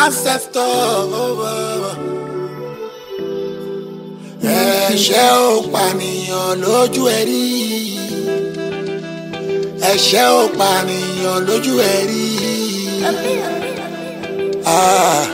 ancestor. ẹ̀ṣẹ̀ ò pànìyàn lójú ẹ̀ rí ẹ̀ṣẹ̀ ò pànìyàn lójú ẹ̀ rí. Ah.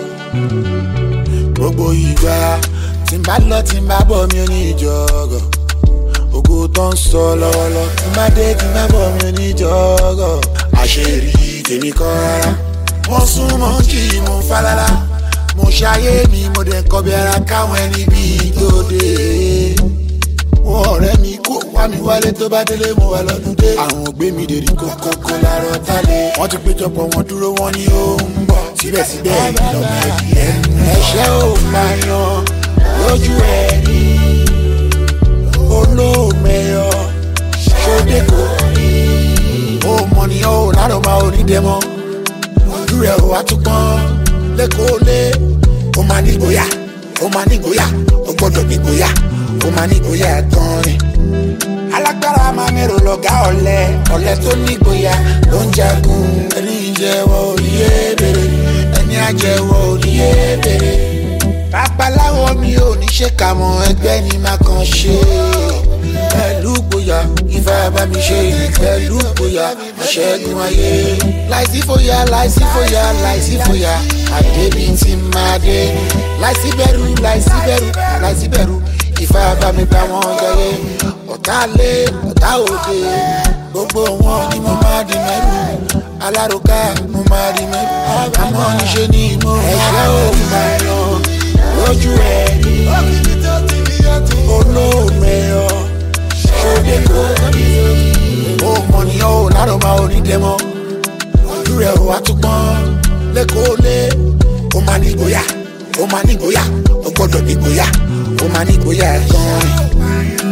gbogbo ìgbà tí n bá lọ tí n bá bọ̀ mi ò ní ìjọgọ̀ ògo tó ń sọ lọ́wọ́lọ́ tí n bá dé tí n bá bọ̀ mi ò ní ìjọgọ̀ àṣírí tèmi kọ́ rárá wọ́n sún mọ́ kí mo falala mo ṣayé mi mo dẹ̀ kọ́ bí ara káwọn ẹni bíi tó dé wọn ọ̀rẹ́ mi kó wá mi wálé tó bá délé mo wà lọ́dún dé. àwọn ògbé mi dèrè kókókó lárọ̀ tálẹ̀. wọ́n ti péjọpọ̀ wọn dúró wọn ní ó ń bọ̀. síbẹ̀síbẹ̀ ìlọ́mọ ẹ̀dìyẹ. ẹ̀ṣẹ̀ ò pààyàn lójú ẹ̀ rí. olóòmẹyọ ṣòdè kò rí. ó mọ ni ó lárọ̀ máa ò ní dẹ́mọ́. ojú rẹ̀ ò wá tún pọ́n lẹ́kọ̀ọ́ lé. ó máa ní gboyà ó máa ní gboyà ó gbọ́dọ̀ ní gboyà ó máa ní gboyà gan ni. alágbára máa mẹ́rọ lọ́gá ọ̀lẹ ọ̀lẹ tó ní gboyà ló ń jagun. ẹni ìjẹ́wọ́ òníyé bèrè ẹni àjẹwọ́ òníyé bèrè. babaláwo mi ò ní ṣe kà mọ́ ẹgbẹ́ ni má kàn ṣe. pẹ̀lú gboyà ifá bá mi ṣe pẹ̀lú gboyà ọ̀ṣẹ́gun ayé. láìsí fòyà láìsí fòyà láìsí fòyà àdébí tí máa dé. láìsí bẹ̀rù láìsí bẹ̀rù láìsí bẹ̀rù ìfà bá mi bá wọn jẹrẹ ọ̀tá lé ọ̀tá òde gbogbo wọn ni mo máa di mẹ́rù alárùká mo máa di mẹ́rù àmọ́ níṣe ni mo ẹ̀ṣẹ́ ò máa yan lójú ẹ̀ rí olóòmẹyọ ṣòdè kò rí ó mọ̀ ní ó lárò máa ò ní dẹ́mọ́ ojú rẹ̀ ò wá tún pọ́n lẹ́kọ̀ọ́ lé ó máa ní gboyà ó máa ní gboyà ó gbọ́dọ̀ ní gboyà ó máa ní gboyà gan-an.